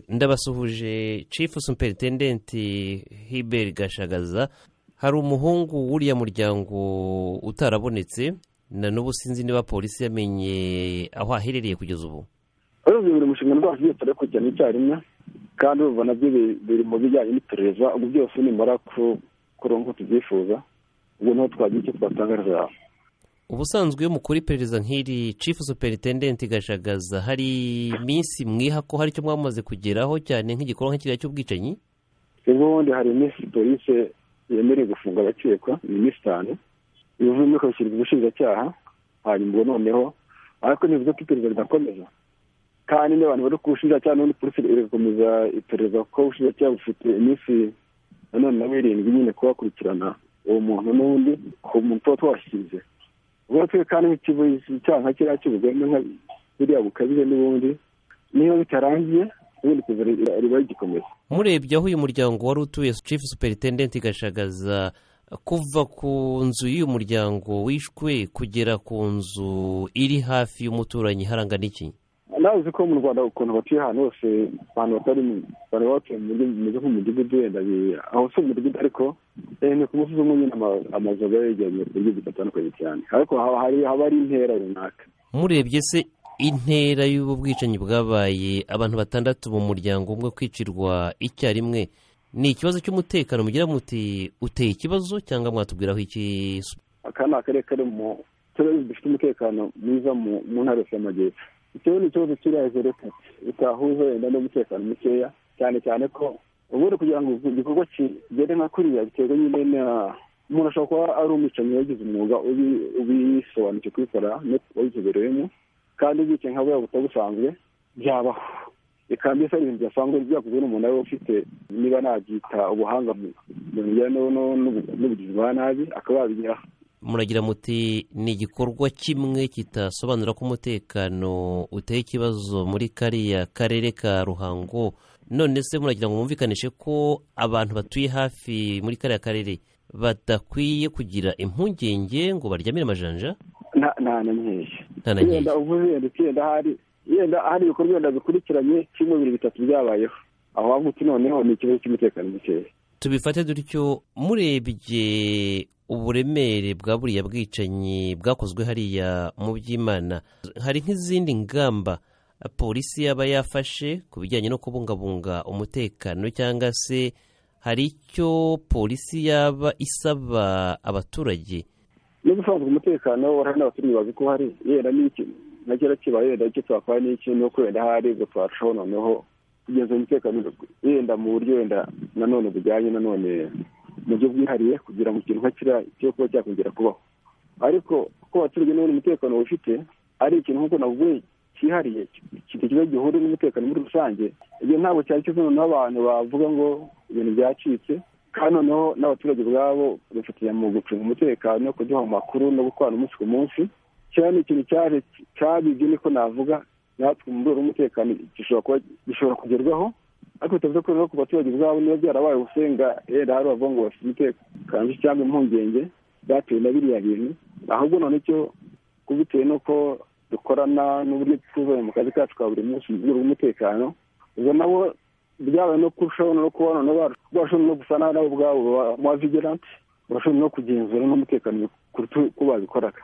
ndabasuhuje cifu superintendenti hiberi gashagaza hari umuhungu w'uriya muryango utarabonetse na n'ubu sinzi niba polisi yamenye aho aherereye kugeza ubu urebye buri mushinga ndwaje iyo turi kujyana icyarimwe kandi urumva nabyo biri mu bijyanye n'iperereza ubu byose nimara kuronka uko tubyifuza ubwo niho twagira icyo twatangariza ubusanzwe iyo mukora iperereza nk'iri cifu superintendenti gashagaza hari iminsi mwiha ko hari icyo mwamaze kugeraho cyane nk'igikorwa nk'ikiriya cy'ubwicanyi ubwo bundi hari iminsi polisi yemereye gufunga abakekwa ni iminsi itanu ibivuye muri kubishyirwa ubushinjacyaha hanyuma ubwo noneho ariko ntibivuze ko iperereza ridakomeza kandi n'abantu bari ku bushinjacyaha n'ubundi polisi irakomeza iperereza kuko ubushinjacyaha bufite iminsi nanone nawe irindwi nyine kubakurikirana uwo muntu n'undi ku muntu tuba twashyikirije ubwo twe kandi icyaha nka kiriya cy'ubugome nka biriya bukabije n'ubundi niba bitarangiye ubundi kuza riba rigikomeza murebye aho uyu muryango wari utuye chief superintendent gashagaza kuva ku nzu y'uyu muryango wishwe kugera ku nzu iri hafi y'umuturanyi harangana iki nazi ko mu rwanda ukuntu batuye ahantu hose abantu batari bari batuye mu buryo bumeze nk'umudugudu wenda aho si umudugudu ariko ni ku musozi umwe nyine amazu aba yegeranye ku buryo budatandukanye cyane ariko haba ari intera runaka murebye se intera y'ubu bwicanyi bwabaye abantu batandatu mu muryango umwe kwicirwa icyarimwe ni ikibazo cy'umutekano mugira muti uteye ikibazo cyangwa mwatubwiraho iki aka ni akarere kari mu turere dufite umutekano mwiza mu ntara yose y'amajyepfo ikibazo ni ikibazo kiri hejuru utahuza wenda n'umutekano mukeya cyane cyane ko ubundi kugira ngo igikorwa kigere nka kuriya biterwa nyine na umuntu ashobora kuba ari umwicanyi wagize umwuga ubisobanukiwe kubikora wabizobereyemo kandi ubwicanyi nka buriya butabusanzwe byabaho reka mbese ari ibintu bidasanzwe byakozwe n'umuntu ari we ufite niba nabyita ubuhanga mu bijyanye n'ubugizi bwa nabi akaba yabigeraho muragira muti ni igikorwa kimwe kitasobanura ko umutekano uteye ikibazo muri kariya karere ka ruhango none se muragira ngo mwumvikanishe ko abantu batuye hafi muri kariya karere badakwiye kugira impungenge ngo baryamire amajanja nta na nkeya yenda uvuze yenda ukenda hari yenda hari ibikorwa wenda bikurikiranye kimwe bibiri bitatu byabayeho aho wavuga uti noneho ni ikibazo cy'umutekano mukeya tubifate dutyo murebye uburemere bwa buriya bwicanyi bwakozwe hariya mu by'imana hari nk'izindi ngamba polisi yaba yafashe ku bijyanye no kubungabunga umutekano cyangwa se hari icyo polisi yaba isaba abaturage n'ubusanzwe umutekano warahari n'abaturage bazi ko hari yenda n'iki na kera kibaye yenda icyo twakora n'iki ni uko wenda hari ubwo twarushaho noneho kugeza umutekano yenda mu buryo wenda nanone bujyanye nanone mu buryo bwihariye kugira ngo ikintu nka kiriya cyo kuba cyakongera kubaho ariko kuko abaturage n'ubundi umutekano bafite ari ikintu nk'uko navuga cyihariye kigira gihuriye n'umutekano muri rusange ibyo ntabwo cyari cyiza noneho abantu bavuga ngo ibintu byacitse kandi noneho n'abaturage ubwabo bafatanya mu gucunga umutekano kuduha mu makuru no gukorana umunsi ku munsi kiriya ni ikintu cyaje cyabibye niko navuga natwe mu rwego rw'umutekano gishobora kugerwaho ariko bitavuze ko rero ku baturage ubwabo niba byarabaye ubusenga rero hari bavuga ngo bafite umutekano cyangwa impungenge byatewe na biriya bintu ahubwo none cyo bitewe n'uko dukorana n'uburyo tuzanye mu kazi kacu ka buri munsi mu rwego rw'umutekano ubwo nabo byabaye no kurushaho no kubona bashobora no gusa nabo ubwabo ba vigilanti bashobora no kugenzura n'umutekano ku babikoraga